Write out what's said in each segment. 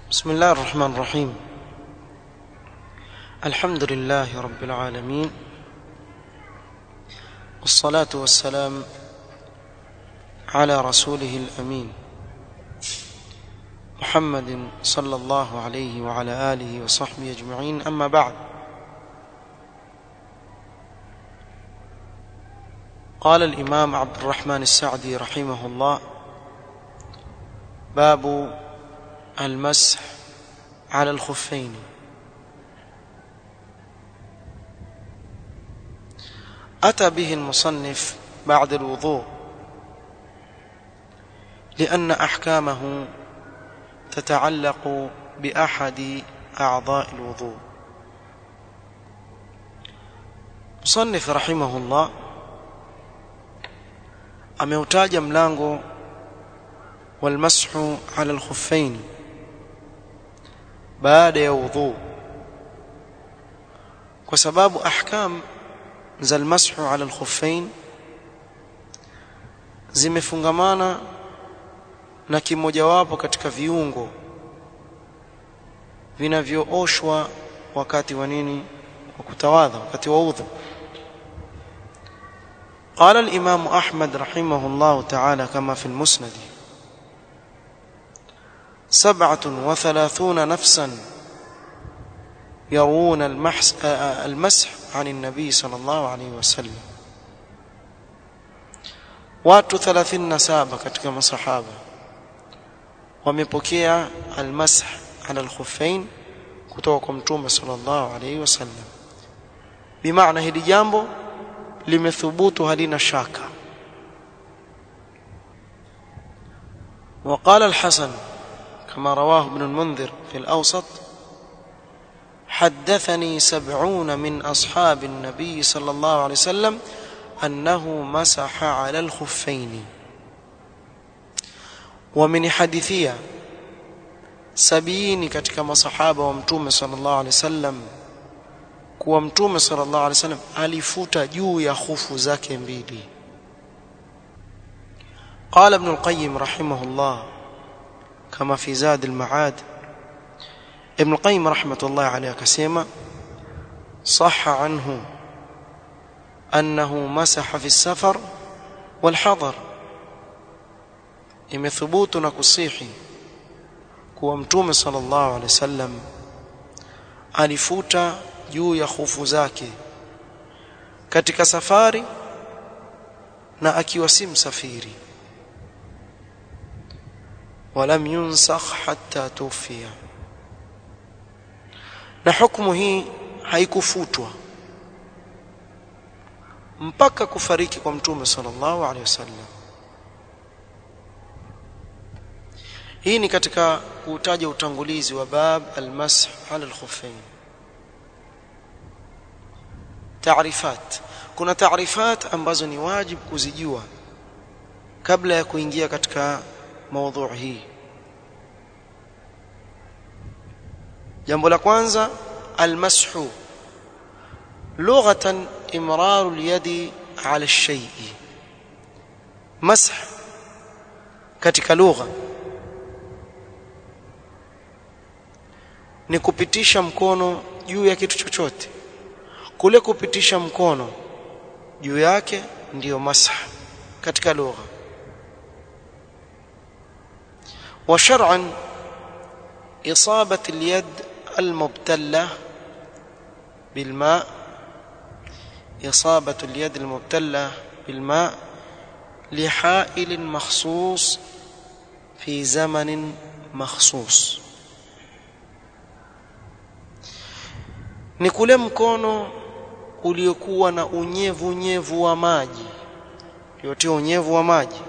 بسم الله الرحمن الرحيم الحمد لله رب العالمين والصلاة والسلام على رسوله الأمين محمد صلى الله عليه وعلى آله وصحبه أجمعين أما بعد قال الإمام عبد الرحمن السعدي رحمه الله باب المسح على الخفين أتى به المصنف بعد الوضوء لأن أحكامه تتعلق بأحد أعضاء الوضوء مصنف رحمه الله ameutaja mlango walmashu ala alkhuffain baada ya wudhu kwa sababu ahkam za almashu ala alkhuffain zimefungamana na kimojawapo katika viungo vinavyooshwa wakati wa nini wa kutawadha wakati wa udhu قال الإمام أحمد رحمه الله تعالى كما في المسند سبعة وثلاثون نفسا يرون المحس المسح عن النبي صلى الله عليه وسلم watu 37 katika masahaba wamepokea almasah ala alkhuffain kutoka kwa mtume sallallahu alayhi wasallam bimaana hili jambo limethubutu halina shaka وقال الحسن كما رواه ابن المنذر في الأوسط حدثني سبعون من أصحاب النبي صلى الله عليه وسلم أنه مسح على الخفين ومن حديثية سبيين katika masahaba wa mtume sallallahu alaihi wasallam kuwa mtume sallallahu alaihi wasallam alifuta juu ya hufu zake mbili قال ابن القيم رحمه الله كما في زاد المعاد ابن القيم رحمة الله عليه كسيما صح عنه أنه مسح في السفر والحضر imethubut na kusihi kuwa mtume sallallahu alaihi wasallam alifuta juu ya hufu zake katika safari na akiwa si msafiri ولم ينسخ حتى توفي na hukumu hii haikufutwa mpaka kufariki kwa mtume sallallahu alaihi wasallam hii ni katika kutaja utangulizi wa bab almasah ala alkhuffain taarifat kuna taarifat ambazo ni wajibu kuzijua kabla ya kuingia katika maudhui hii jambo la kwanza almashu lughatan imraru alyadi ala alshay'i mash katika lugha ni kupitisha mkono juu ya kitu chochote kule kupitisha mkono juu yake ndiyo masah katika lugha وشرعا إصابة اليد المبتلة بالماء إصابة اليد المبتلة بالماء لحائل مخصوص في زمن مخصوص ni kule mkono uliokuwa na unyevu unyevu wa maji uliotia unyevu wa maji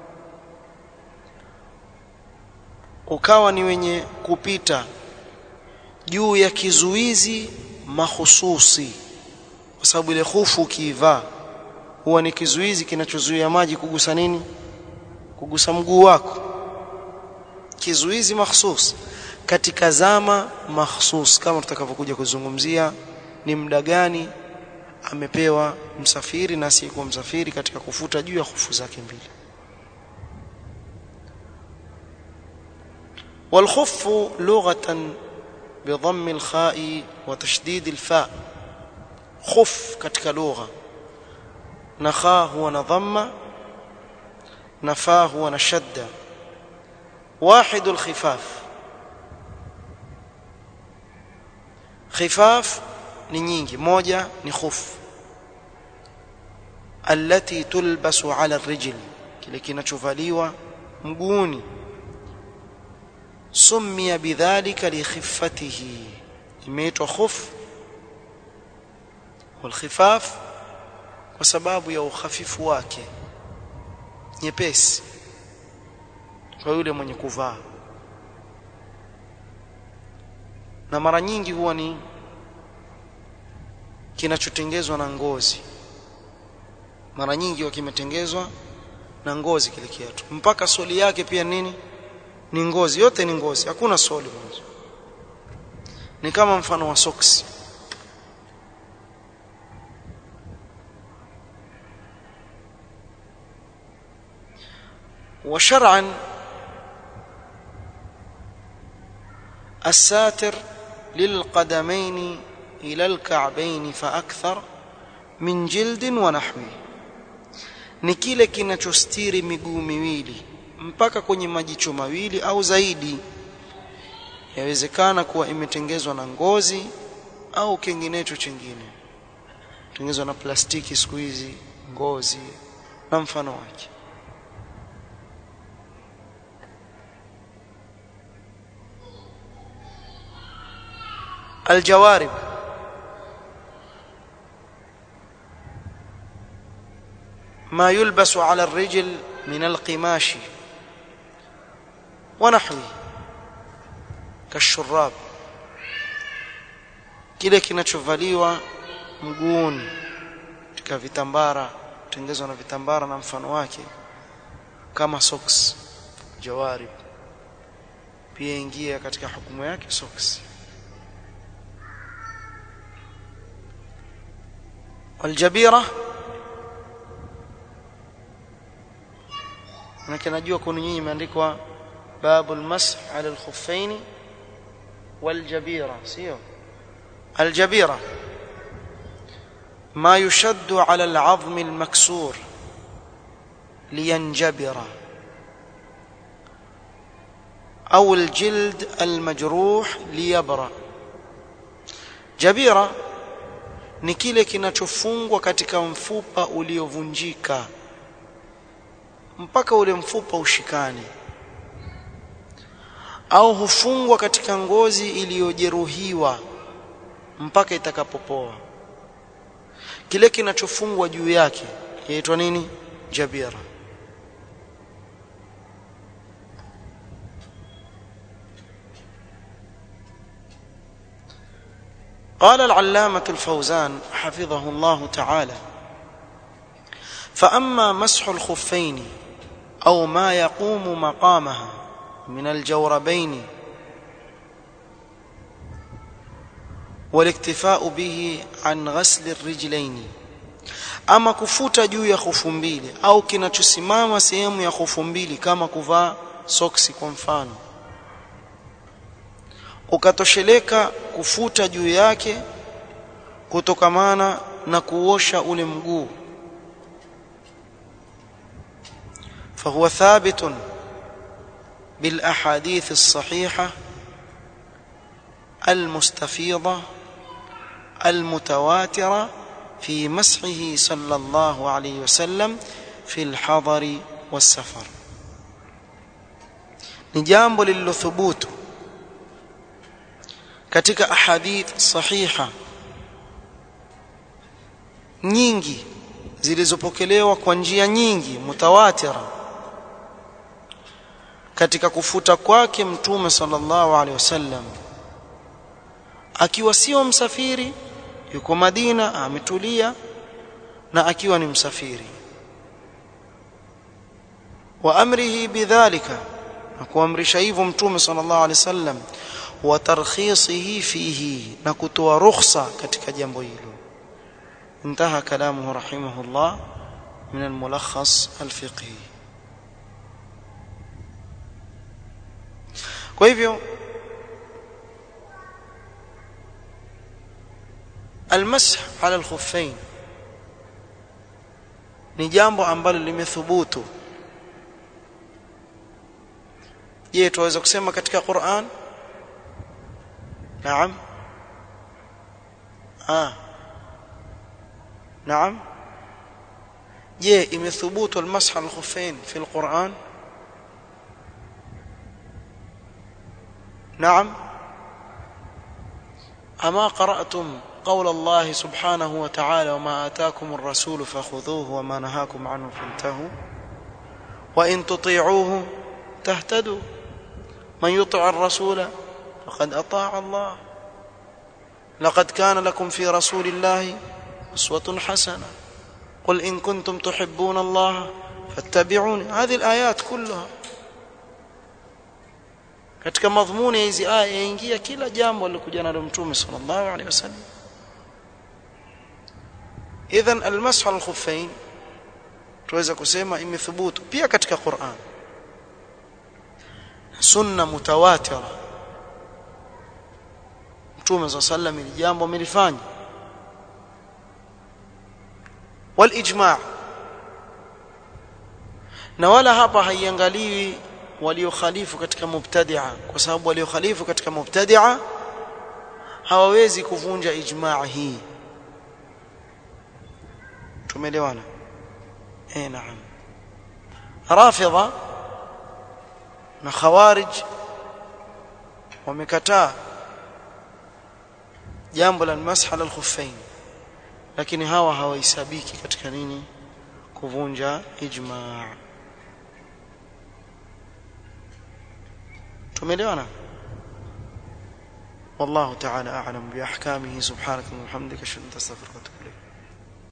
ukawa ni wenye kupita juu ya kizuizi mahususi kwa sababu ile hufu ukiivaa huwa ni kizuizi kinachozuia maji kugusa nini kugusa mguu wako kizuizi mahsus katika zama mahsus kama tutakavyokuja kuzungumzia ni muda gani amepewa msafiri na asiyekuwa msafiri katika kufuta juu ya hufu zake mbili والخف لغة بضم الخاء وتشديد الفاء خف katika lugha na kha huwa na dhamma na fa huwa na shadda واحد الخفاف خفاف ni nyingi moja ni khuf allati tulbasu ala rijl kile kinachovaliwa mguuni summiya bidhalika likhiffatihi imeitwa khuf والخفاف kwa sababu ya ukhafifu wake nyepesi kwa yule mwenye kuvaa na mara nyingi huwa ni kinachotengezwa na ngozi mara nyingi kimetengezwa na ngozi kile kiatu mpaka soli yake pia nini ni ngozi yote ni ngozi hakuna soli mwanzo ni kama mfano wa soksi وشرعا الساتر للقدمين إلى الكعبين فأكثر من جلد ونحوه ni kile kinachostiri miguu miwili mpaka kwenye majicho mawili au zaidi yawezekana kuwa imetengezwa na ngozi au kinginecho chingine tengezwa na plastiki siku hizi ngozi na mfano wake الجوارب ما يلبس على الرجل من القماش ونحوه كالشراب kile kinachovaliwa mguuni katika vitambara tengezwa na vitambara na mfano wake kama socks jawarib pia ingia katika hukumu yake socks والجبيره manake najua kuna nyinyi imeandikwa babul mash ala al-khuffain waljabira sio aljabira ما يشد على العظم المكسور لينجبر أو الجلد المجروح ليبرأ جبيرة ni kile kinachofungwa katika mfupa uliovunjika mpaka ule mfupa ushikane au hufungwa katika ngozi iliyojeruhiwa mpaka itakapopoa kile kinachofungwa juu yake yaitwa nini jabira قال العلامة الفوزان حفظه الله تعالى فأما مسح الخفين أو ما يقوم مقامها من الجوربين والاكتفاء به عن غسل الرجلين ama kufuta juu ya khufu mbili au kinachosimama sehemu ya khufu mbili kama kuvaa soksi kwa mfano ukatosheleka kufuta juu yake kutokamana na kuosha ule mguu فهو ثابت بالاحاديث الصحيحه المستفيضه المتواتره في مسحه صلى الله عليه وسلم في الحضر والسفر ni jambo lililothubutu katika ahadith sahiha nyingi zilizopokelewa kwa njia nyingi mutawatira katika kufuta kwake mtume sallallahu alaihi wasallam akiwa sio msafiri yuko Madina ametulia na akiwa ni msafiri wa amrihi bidhalika na kuamrisha hivyo mtume sallallahu alaihi wasallam wa tarkhisihi fihi na kutoa rukhsa katika jambo hilo انتهى كلامه رحمه الله من الملخص الفقهي kwa hivyo المسح على الخفين ni jambo ambalo limethubutu je tuweza kusema katika Qur'an naam ah naam je imethubutu almasah alkhuffain fi alquran نعم أما قرأتم قول الله سبحانه وتعالى وما آتاكم الرسول فخذوه وما نهاكم عنه فانتهوا وإن تطيعوه تهتدوا من يطع الرسول فقد أطاع الله لقد كان لكم في رسول الله أسوة حسنة قل إن كنتم تحبون الله فاتبعوني هذه الآيات كلها katika madhumuni ya hizi aya yaingia kila jambo lilokuja nalo mtume sallallahu alaihi wasallam idhan almashu alkhuffain tuweza kusema imethubutu pia katika Qur'an sunna mutawatira mtume sallallahu alaihi wasallam jambo amelifanya walijma' na wala hapa haiangaliwi waliokhalifu katika mubtadi'a kwa sababu waliokhalifu katika mubtadi'a hawawezi kuvunja ijma' hii tumeelewana eh naam rafidha na khawarij wamekataa jambo la masah ala al-khuffain lakini hawa hawahesabiki katika nini kuvunja ijma' tumeelewana والله تعالى أعلم بأحكامه سبحانك وبحمدك أشهد أن لا إله إلا أنت أستغفرك وأتوب إليك